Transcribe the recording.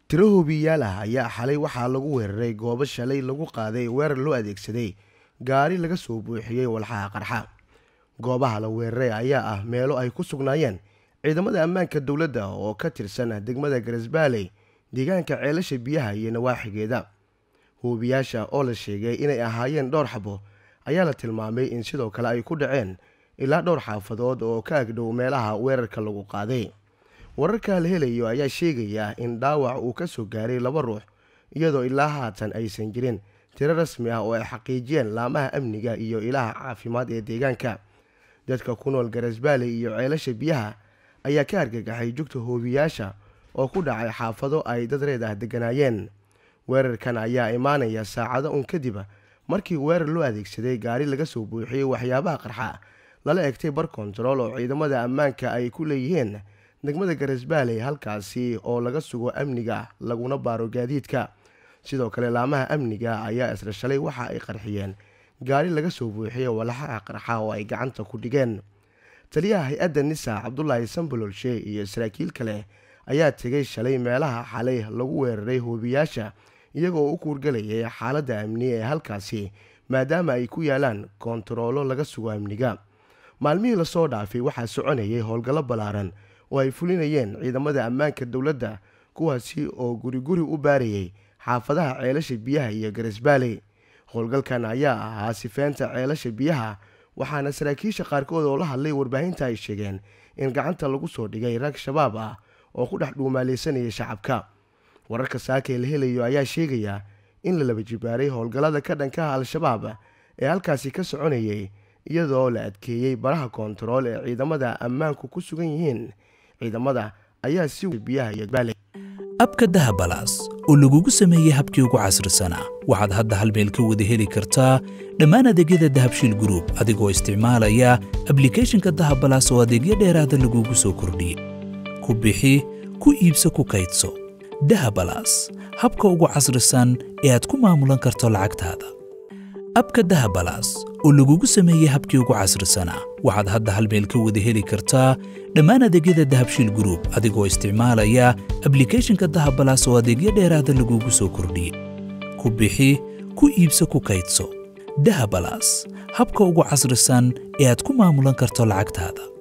tiro hoobiyayaal ah ayaa xalay waxaa lagu weeraray goobo shalay lagu qaaday weerar loo adeegsaday gaari laga soo buuxiyey walxaha qarxa goobaha la weeraray ayaa ah meelo ay ku sugnaayeen ciidamada ammaanka dowladda oo ka tirsan degmada garesbaaley deegaanka ceelasha biyaha iyo nawaaxigeeda hoobiyaasha oo la sheegay inay ahaayeen dhowr xabo ayaa la tilmaamay in sidoo kale ay ku dhaceen ilaa dhowr xaafadood oo ka agdhow meelaha weerarka lagu qaaday wararka la helayo ayaa sheegaya in dhaawac uu ka soo gaaray laba ruux iyadoo ilaa haatan aysan jirin tiro rasmi ah oo ay xaqiijiyeen laamaha amniga iyo ilaha caafimaad ee deegaanka dadka ku nool garesbaaley iyo ceelasha biyaha ayaa ka argagaxay jugta hoobiyaasha oo ku dhacay xaafado ay dad reed ah degganaayeen weerarkan ayaa imaanaya saacado un kadib markii weerar loo adeegsaday gaari laga soo buuxiyey waxyaabaha qarxa lala egtay bar kontarool oo ciidamada ammaanka ay ku leeyihiin degmada garesbaaley halkaasi oo laga sugo amniga laguna baaro gaadiidka sidoo kale laamaha amniga ayaa isla shalay waxa ay qarxiyeen gaari laga soo buuxiyey walaxaha qarxa oo ay gacanta ku dhigeen taliyaha hay-adda nisa cabdulaahi sambololshe iyo saraakiil kale ayaa tegay shalay meelaha xalay lagu weeraray hoobiyaasha iyagoo u kuurgalayay xaaladda amni ee halkaasi maadaama ay ku yaalaan koontaroolo laga sugo amniga maalmihii lasoo dhaafay waxaa soconayay howlgallo ballaaran oo ay fulinayeen ciidamada ammaanka dowladda kuwaasi oo guri guri u baarayay xaafadaha ceelasha biyaha iyo garesbaaley howlgalkan ayaa ahaa sifeynta ceelasha biyaha waxaana saraakiisha qaarkood oo la hadlay warbaahinta ay sheegeen in gacanta lagu soo dhigay rag shabaab ah oo ku dhex dhuumaalaysanaya shacabka wararka saaka la helayo ayaa sheegaya in la laba jibaaray howlgallada ka dhankaha al-shabaab ee halkaasi ka soconayay iyadoo la adkeeyey baraha koontarool ee ciidamada ammaanku ku sugan yihiin ciidamada ayaa si biyaha iyo baaley abka dahabalaas oo lagugu sameeyey habkii ugu casrisanaa waxaad hadda hal meel ka wada heli kartaa dhammaan adeegyada dahabshiil gruub adigoo isticmaalaya ablikhethonka dahabalaas oo adeegyo dheeraada lagugu soo kordhiyey ku bixi ku iibso ku kaydso dahabalaas habka ugu casrisan ee aad ku maamulan karto lacagtaada abka dahabalaas oo lagugu sameeyey habkii ugu casrisanaa waxaad hadda hal meel ka wada heli kartaa dhammaan adeegyada dahabshiil gruub adigoo isticmaalaya ablikhethonka dahabalaas oo adeegyo dheeraada lagugu soo kordhiyey ku bixi ku iibso ku kaydso dahabalaas habka ugu casrisan ee aad ku maamulan karto lacagtaada